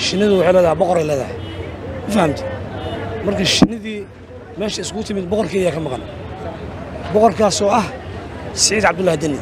shinnidu waxay leedahay boqoray leedahay ma fahamti marka shinnidii meesha iskugu timid boqorkii ayaa ka maqan boqorkaasoo ah siciid cabdullaahi deni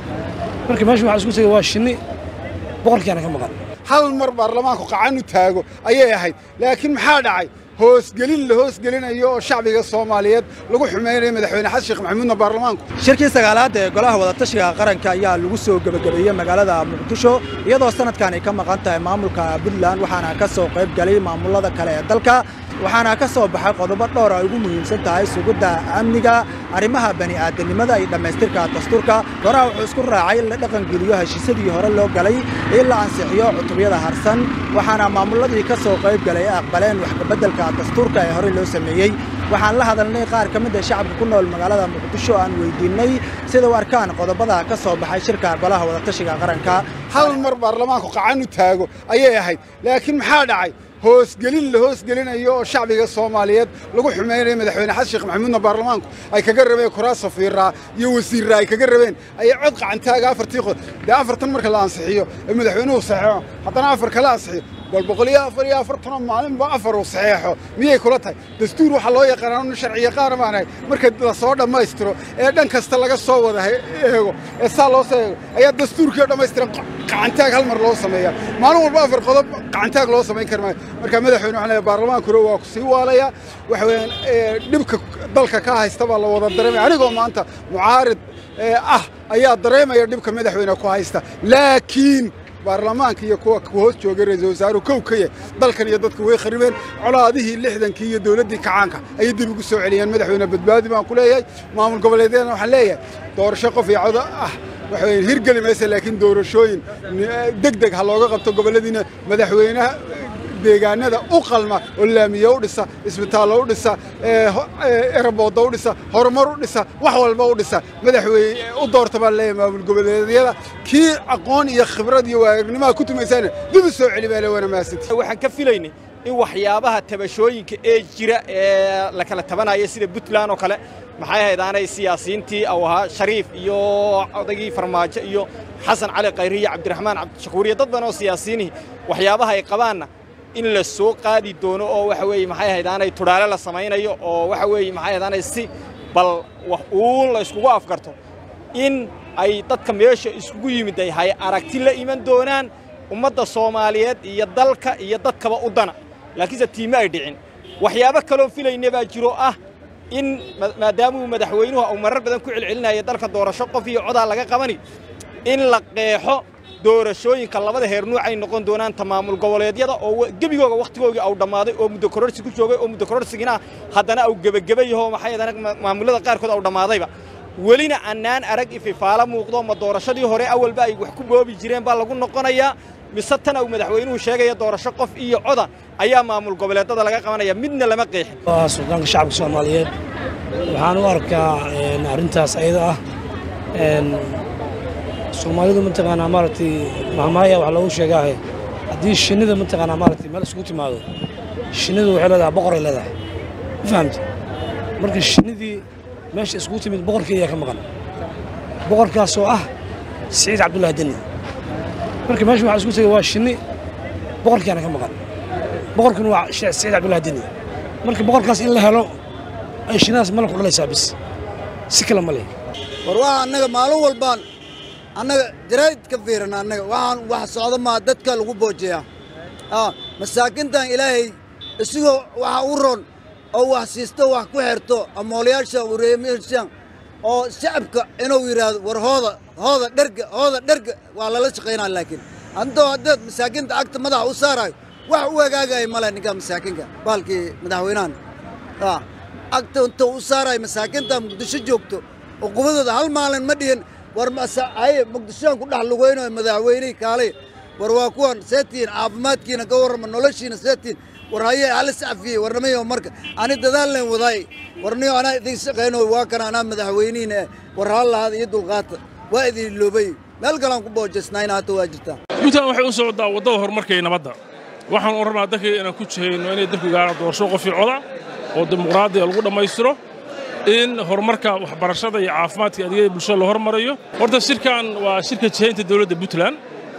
marka meesha waxaa isku tegay waa shinni boqorkiiana ka maqan hal mar baarlamaanku qacan u taago ayay ahayd laakiin maxaa dhacay hoosgelin la hoosgelinayo oo shacbiga soomaaliyeed lagu xumaynayo madaxweyne xasan sheekh maxamuudna baarlamaanku shirkii sagaalaad ee golaha wadatashiga qaranka ayaa lagu soo gebagabeeyey magaalada muqdisho iyadoo sanadkan ay ka maqan tahay maamulka puntland waxaana ka soo qayb galay maamulada kale ee dalka waxaana ka soo baxay qodobo dhowr ay ugu muhiimsan tahay sugidda amniga arrimaha bani'aadanimada iyo dhammaystirka dastuurka goraha wuxuu isku raacay in la dhaqangeliyo heshiisyadii hore loo galay in la ansixiyo cutubyada harsan waxaana maamuladii ka soo qayb galay ay aqbaleen wax kabeddelka dastuurka ee horey loo sameeyey waxaan la hadalnay qaar ka mid a shacabka ku nool magaalada muqdisho aan weydiinnay sida u arkaan qodobada ka soo baxay shirka golaha wadatashiga qaranka hal mar baarlamaanku qacan u taago ayay ahayd laakiin maxaa dhacay hoosgelin la hoosgelinayo oo shacbiga soomaaliyeed lagu xumaynayo madaxweyne xasan sheekh maxamuudna baarlamaanku ay kaga rabeen kuraas safiiraa iyo wasiirraa ay kaga rabeen ayay cod qacantaaga afartii qod dee afartan marka la ansixiyo ee madaxweynuhu saxeexo haddana afar kala ansixiyo bal boqol iyo afar iyo afartanoo maalinba afar uu saxeexo miyay kula tahay dastuur waxaa loo yaqaanaa nin sharci yaqaana baanahay marka la soo dhammaystiro ee dhan kasta laga soo wada eego ee saa loo soo eego ayaa dastuurkii oo dhammaystiran qacantaag hal mar loo sameeyaa maalin walba afar qodob qacantaag loo samayn kari maayo marka madaxweyne waxaan leeyahay baarlamaankuna waa ku sii waalayaa waxa weeyaan dhibka dalka ka haysta baa la wada dareemaya anigoo maanta mucaarid ah ayaa dareemaya dhibka madaxweyne ku haysta laakiin baarlamaanka iyo kuwa hoos joogay ra-iisul wasaaruhu kow ka yahay dalkan iyo dadku way kharibeen colaadihii lixdankii iyo dowladdii kacaanka ayay dib ugu soo celiyeen madaxweyne badbaadi baan ku leeyahay maamul goboleedyadana waxaan leeyahay doorasho qof iyo codo ah waxa weeye hirgeli maysa laakiin doorashooyin deg deg ha looga qabto gobolladiina madaxweynaha deegaanada u qalma oo laamiye u dhisa isbitaallo u dhisa eraboodda u dhisa horumar u dhisa wax walba u dhisa madaxweyne u doorta baan leeyahay maamul goboleedyada kii aqoon iyo khibrad iyo waagnimaha ku tumaysaana dib u soo celi baa le waana mahadsantii waxaan ka filaynay in waxyaabaha tabashooyinka ee jira ee la kala tabanaya sida puntland oo kale maxay ahayd aanay siyaasiyiintii au ahaa shariif iyo odaygii farmaajo iyo xasan cali khayri iyo cabdiraxmaan cabdishakuur iyo dad badan oo siyaasiyiinihii waxyaabaha ay qabaanna in la soo qaadi doono oo waxa weeye maxay ahayd aanay tudhaale la samaynayo oo waxa weeye maxay ahayd aanay si bal wax uun la iskugu afgarto in ay dadka meesha iskugu yimid ay hay aragti la iman doonaan ummadda soomaaliyeed iyo dalka iyo dadkaba u dana laakiinse tiime ay dhicin waxyaabo kaloo filayna baa jiro ah in maadaamuu madaxweynuhu uu marar badan ku celcelinaya dalka doorasho qof iyo codaa laga qabani in la qeexo doorashooyinka labada heer nuucay noqon doonaan ta maamul goboleedyada oo gebigooga wakhtigoogii au dhammaaday oo muddo kororsi ku joogay oo muddo kororsigina haddana au gebageba yaho maxay ahayd maamullada qaarkood au dhammaadayba welina annaan arag ififaalo muuqdo ma doorashadii hore awalba ay wax ku boobi jireen baa lagu noqonayaa mise tan uu madaxweynuhu sheegaya doorasho qof iyo coda ayaa maamul goboleedada laga qabanaya midna lama qeexin waa suldaanka shacabka soomaaliyeed waxaan u arkaa arrintaas ayada ah soomaalidu mataqaanaa maaragtay mahmaaya wax loogu sheegaahe haddii shinnida mataqaanaa maaragtay meel isugu timaado shinnidu waxay leedahay boqoray leedahay ma fahamti marka shinnidii meesha isugu timid boqorkii ayaa ka maqan boqorkaasoo ah siciid cabdullaahi deni marka meesha waxaa isku tegay waa shinni boqorkiiana ka maqan boqorkuna waa siciid cabdullaahi deni marka boqorkaas in la helo ay shinnadaas malabku dhalaysaa bis si kale ma leh war waa annaga maalin walbaan annaga jaraa'id ka fiiran annaga waxaan wax socda maa dadka lagu boojeeyaa masaakintan ilaahay isigoo waxa u ron oo wax siisto wax ku xerto amoolayaasha wareemashan oo shacabka inuu yidhaahdo war hooda hooda dherga hooda dherga waa lala shaqaynaa laakiin antoo haddaad masaakinta agta madaxa u saarayo wax u hagaagaya male ninkaa masaakinka baalkii madaxweynahan agta inta u saarayo masaakinta muqdisho joogto uqubadooda hal maalin ma dhihin war haye muqdishoan ku dhex lugaynayo madaxweynihii kaalay war waa kuwan seetiin caafimaadkiina ka warrama noloshiina seetiin war haye halis cafiyey warnamayo marka ani dadaal leen wadaay warniyo anaa idin shaqayno waa kana anaa madaxweynihiina eh war hal lahaada iyo dulqaata waa idin iloobay meel kalaan ku boojaysnayna hata waa jirtaa puntland waxay u socdaa waddada horumarka iyo nabadda waxaan u rabnaa dalkii inaan ku jihayno inay dalku gaaraan doorasho qofii coda oo dimuqraadiya lagu dhammaystiro in horumarka waxbarashada iyo caafimaadka adeegyada bulshada la hormarayo horta shirkan waa shirka jihaynta dowladda puntland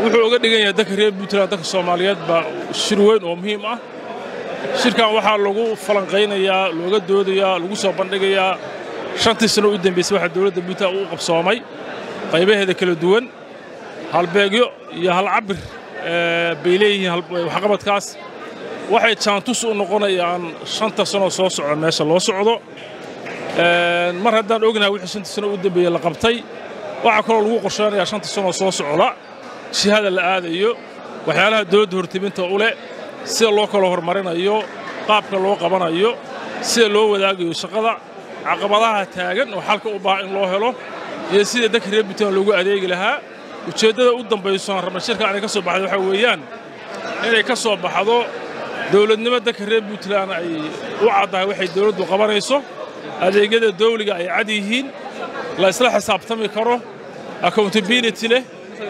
wuxuu uga dhigan yahay dadka reer puntland dadka soomaaliyeed baa shir weyn oo muhiim ah shirkan waxaa lagu falanqaynayaa looga doodayaa lagu soo bandhigayaa shantii sano u dambaysay waxaa dowladda puntland u qabsoomay qaybaheeda kala duwan halbeegyo iyo halcabir bay leeyihiin waxqabadkaas waxay jaantus u noqonayaan shanta sanoo soo socda meesha loo socdo mar haddaan ognahay wixii shantii sano u dambeeyey la qabtay waxaa kaloo lagu qorsheynayaa shanta sanoo soo socda jihada la aadayo waxyaalaha dowladda hortiminta u leh sida loo kala horumarinayo qaabka loo qabanayo sida loo wadaagayo shaqada caqabadaha taagan oo xalka u baahan in loo helo iyo sida dadka reer puntland loogu adeegi lahaa ujeeddada u dambayso aan rabna shirkan inay ka soo baxda waxaa weeyaan inay ka soo baxdo dowladnimo dadka reer puntland ay u caddahay waxay dowladdu qabanayso adeegyada dawliga ay cad yihiin la isla xisaabtami karo accountability leh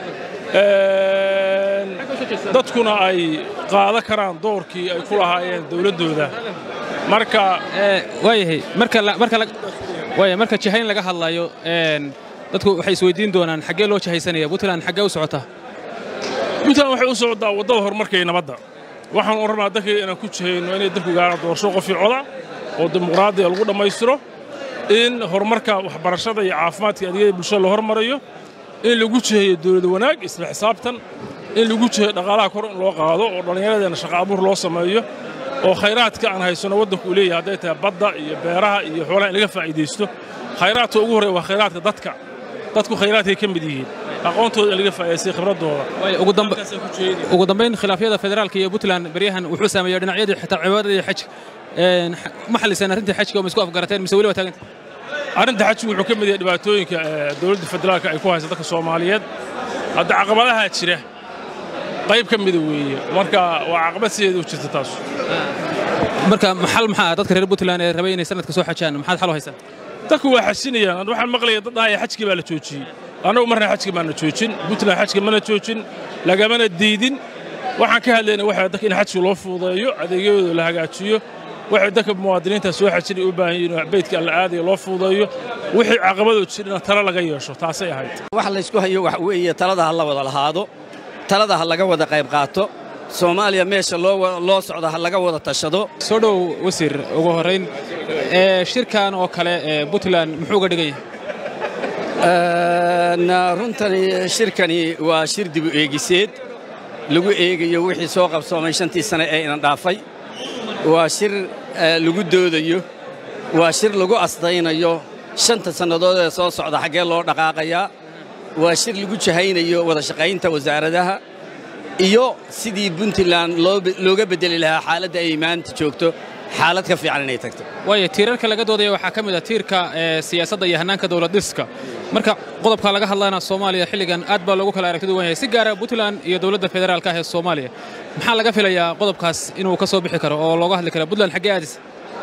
dadkuna ay qaadan karaan doorkii ay ku lahaayeen dowladdooda marka waayahay marka marka waaya marka jihayn laga hadlayo dadku waxay isweydiin doonaan xaggee loo jihaysanaya puntland xaggee u socotaa puntland waxay u socdaa waddada horumarka iyo nabadda waxaan u rabnaa dadkii inaan ku jihayno inay dalku gaaraan doorasho qofii coda oo dimuqraadiya lagu dhammaystiro in horumarka waxbarashada iyo caafimaadka adeegyada bulshada la hormarayo in lagu jiheeyo dowlad wanaag isla xisaabtan in lagu jiheeyo dhaqaalaha kor in loo qaado oo dhallinyaradeenna shaqa abuur loo sameeyo oo khayraadka aan haysanno waddanku uu leeyahay hadday tahay badda iyo beeraha iyo xoolaha in laga faa'iidaysto khayraadka ugu horreeya waa khayraadka dadka dadku khayraadkay ka mid yihiin aqoontooda in laga faa'iidaystay khibraddooda ugu dambayn khilaafyada federaalka iyo puntland beryahan wuxuu saameeyey dhinacyadii xitaa cibaadada iyo xajka ma xalliseen arrintii xajka oo ma isku afgarateen mise weli waa taaganta arrinta xajku wuxuu ka mid yahay dhibaatooyinka dowladda federaalka ay ku haysa dadka soomaaliyeed hadda caqabadaha jira qayb ka mida weeye marka waa caqabad sideeda u jirta taas marka xal maxaa dadka reer puntland ee rabay inay sanadka soo xajaan maxaad xal u haysaan dadku waa xasinayaan waxaan maqlaya dad dhahaya xajkii baa la joojiyey annagu marna xajki baana joojin puntland xajka mana joojin lagamana diidin waxaan ka hadlaynaa waxa dadka in xajka loo fuudeeyo adeegyadooda la hagaajiyo waxay dadka muwaadiniinta soo xajinay u baahan yihiin beydka alla aadaya loo fuudeeyo wixii caqabadoo jirina talo laga yeesho taasay ahayd wax laysku hayo wax weeye talada ha la wada lahaado talada ha laga wada qayb qaato soomaaliya meesha loo socda ha laga wada tashado soo dhow wasiir ugu horrayn shirkan oo kale puntland muxuu uga dhigan yahay runtani shirkani waa shir dibu eegiseed lagu eegayo wixii soo qabsoomay shantii sane ee inan dhaafay waa shir lagu doodayo waa shir lagu asdaynayo shanta sannadood ee soo socda xaggee loo dhaqaaqayaa waa shir lagu jahaynayo wada shaqaynta wasaaradaha iyo sidii puntland looga beddeli lahaa xaaladda ay maanta joogto xaalad ka fiican inay tagto waaya tiirarka laga doodaya waxaa ka mid ah tiirka siyaasadda iyo hannaanka dowlad dhiska marka qodobka laga hadlayna soomaaliya xilligan aad baa loogu kala aragti duwan yahay si gaara puntland iyo dowladda federaalka ah ee soomaaliya maxaa laga filayaa qodobkaas inuu ka soo bixi karo oo looga hadli kara puntland xaggee aadis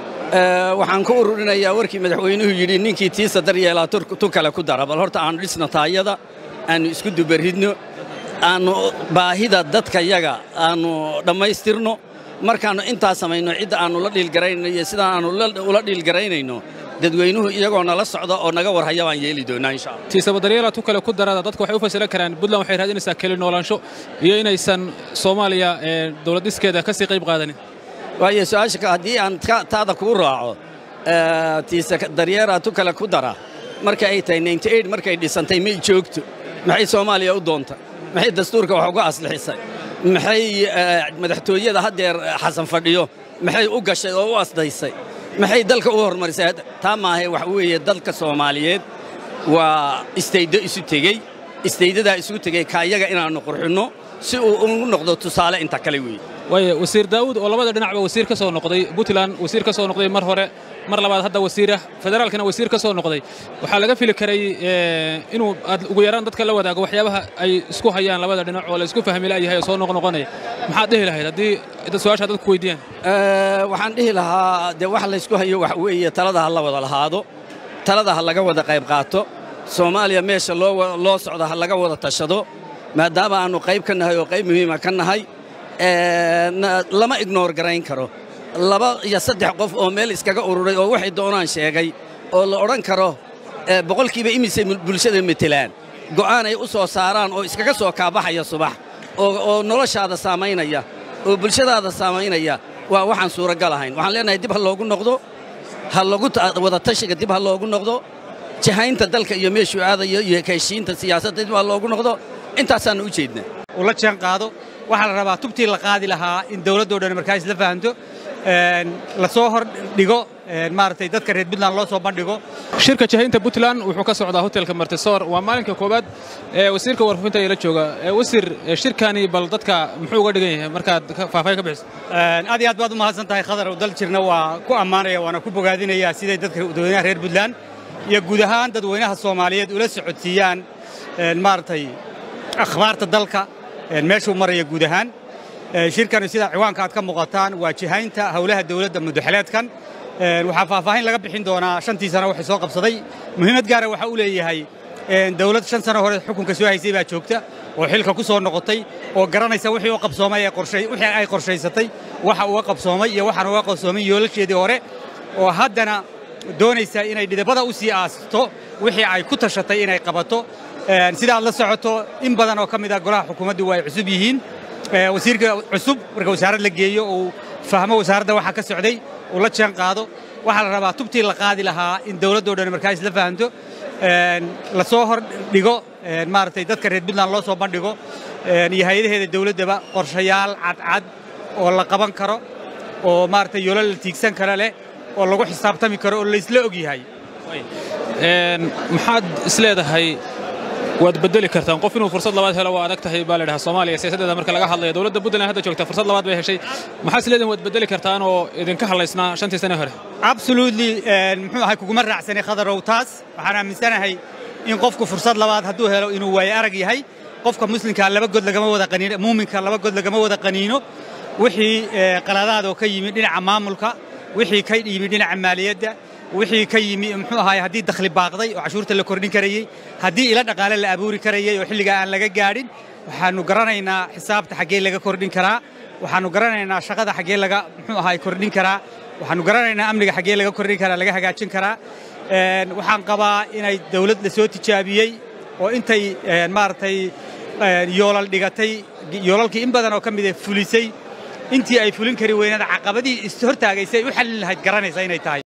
waxaan ku ururinayaa warkii madaxweynuhu yidhi ninkii tiisa daryeelaa tu kale ku dara bal horta aannu dhisno taayada aannu isku dubaridno aannu baahida dadka yaga aannu dhammaystirno markaannu intaa samayno cidda aannu la dhiilgaraynayno iyo sidaan aannu ula dhiilgaraynayno dadweynuhu iyagoo nala socda oo naga warhaya baan yeeli doonnaa insha allah tiisaba daryeela tu kale ku darada dadku waxay u fasilan karaan puntland waxay raadinaysaa keli noolaansho iyo inaysan soomaaliya dowlad dhiskeeda ka sii qayb qaadanin waayo su-aasha haddii aan taada kuu raaco tiisa daryeera tu kale ku dara marka ay tahay markay dhisantay may joogto maxay soomaaliya u doonta maxay dastuurka wax uga aslixisay maxay madaxtooyada haddeer xasan fadhiyo maxay u gashay oo u asdaysay maxay dalka u hormarisay taa maahae wax weeye dalka soomaaliyeed waa istaydo isu tegey istaydadaa isugu tegey kaayaga inaannu qurxinno si uu ugu noqdo tusaale inta kale weeye waaya wasiir daawud oo labada dhinacba wasiir ka soo noqday puntland wasiir ka soo noqday mar hore mar labaad hadda wasiirah federaalkana wasiir ka soo noqday waxaa laga fili karay inuu aad ugu yaraan dadka la wadaago waxyaabaha ay isku hayaan labada dhinac oo la isku fahmi la'yahay oo soo noqnoqonaya maxaad dhihi lahayd haddii su-aasha dadku weydiiyaan waxaan dhihi lahaa dee wax laysku hayo wax weeye talada ha la wada lahaado talada ha laga wada qayb qaato soomaaliya meesha loo socda ha laga wada tashado maadaama aannu qayb ka nahay oo qayb muhiima ka nahay lama ignoor garayn karo laba iyo saddex qof oo meel iskaga ururay oo waxay doonaan sheegay oo la odhan karo boqolkiiba imisay bulshada metelaan go'aan ay u soo saaraan oo iskaga soo kaabaxaya subax oo noloshaada saamaynaya oo bulshadaada saamaynaya waa waxaan suuragal ahayn waxaan leenahay dib ha loogu noqdo ha lagu wada tashiga dib ha loogu noqdo jahaynta dalka iyo meeshuu aadayo iyo heshiinta siyaasadda dib ha loogu noqdo intaasaannu u jeednaa ula jaan qaado waxaa la rabaa tubtii la qaadi lahaa in dawladdoo dhan markaa isla fahanto la soo hor dhigo maaragtay dadka reer puntland loo soo bandhigo shirka jahaynta puntland wuxuu ka socdaa hotelka martisoor waa maalinka koowaad ee wasiirka warfaafinta ee la jooga wasiir shirkani bal dadka muxuu uga dhigan yahay markaad faahfaahin ka bixiso aad iyo aad baad u mahadsan tahay khadar dal jirna waa ku ammaanaya waana ku bogaadinaya siday dadka dadweynaha reer puntland iyo guud ahaan dadweynaha soomaaliyeed ula socodsiiyaan maaragtay akhbaarta dalka meeshuu maraya guud ahaan shirkani sida ciwaanka aad ka muuqataan waa jihaynta howlaha dawladda muddaxeleedkan waxaa faahfaahin laga bixin doonaa shantii sano waxay soo qabsaday muhiimad gaara waxa uu leeyahay dawlad shan sano hore xukunka soo haysay baa joogta oo xilka ku soo noqotay oo garanaysa wixii u qabsoomay wixii ay qorshaysatay waxa uga qabsoomay iyo waxaan uga qabsoomay yoolasheedii hore oo haddana doonaysa inay dhidabada u sii aasto wixii ay ku tashatay inay qabato sidaad la socoto in badan oo ka mid ah golaha xukuumaddu waa ay cusub yihiin wasiirka cusub marka wasaarad la geeyo uu fahmo wasaaradda waxa ka socday uu la jaan qaado waxaa la rabaa tubtii la qaadi lahaa in dawladdoo dhan markaa isla fahanto la soo hor dhigo maaragtay dadka reer puntland loo soo bandhigo iyo hay-adaheeda dawladdaba qorshayaal cadcad oo la qaban karo oo maaragtay yoolo la tiigsan kara leh oo lagu xisaabtami karo oo laysla og yahay maxaad isleedahay waad bedeli kartaan qof inuu fursad labaad helo waa adag tahay baa la dhahaa soomaaliya siyaasaddeeda marka laga hadlayo dowladda puntland hadda joogta fursad labaad bay heshay maxaa isleedahin waad bedeli kartaan oo idinka hadlaysnaa shantii sane hore absolutely muxuu ahay kuguma raacsanay khadarow taas waxaan aaminsanahay in qofku fursad labaad hadduu helo inuu waaye arag yahay qofka muslimka laba god lagama wada qaniino muuminka laba god lagama wada qaniino wixii qaladaad oo ka yimid dhinaca maamulka wixii ka yimid dhinaca maaliyadda wixii ka yimi muxuu ahaay haddii dakhli baaqday oo cashuurta la kordhin karayey haddii ila dhaqaale la abuuri karayey oo xilligaa aan laga gaadhin waxaannu garanaynaa xisaabta xaggee laga kordhin karaa waxaannu garanaynaa shaqada xaggee laga muxuu ahaay kordhin karaa waxaannu garanaynaa amniga xaggee laga kordhin karaa laga hagaajin karaa waxaan qabaa inay dawlad la soo tijaabiyey oo intay maaragtay yoolal dhigatay yoolalkii in badan oo ka mida fulisay intii ay fulin kari weynada caqabadii is hortaagaysay u xallin lahayd garanaysa inay tahay